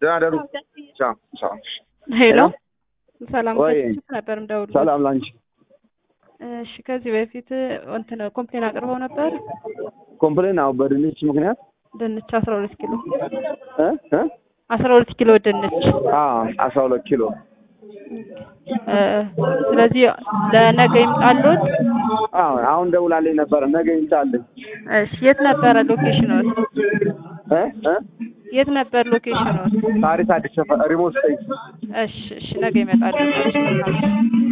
ደህና ደሩ። ቻው ቻው። ሄሎ ሰላም ወይ ከችፕ ነበር እንደውል ሰላም ላንቺ። እሺ ከዚህ በፊት እንትን ኮምፕሌን አቅርበው ነበር ኮምፕሌን አዎ፣ በድንች ምክንያት ድንች አስራ ሁለት ኪሎ እ እ አስራ ሁለት ኪሎ ድንች አዎ አስራ ሁለት ኪሎ እ ስለዚህ ለነገ ይምጣልዎት አዎ፣ አሁን ደውላልኝ ነበረ ነገ ይምጣልኝ። እሺ የት ነበረ ሎኬሽኖት እ እ የት ነበር ሎኬሽኖት ታሪክ አዲስ ሰፈር ሪሞት ስቴሽን እሺ እሺ ነገ ይመጣልዎት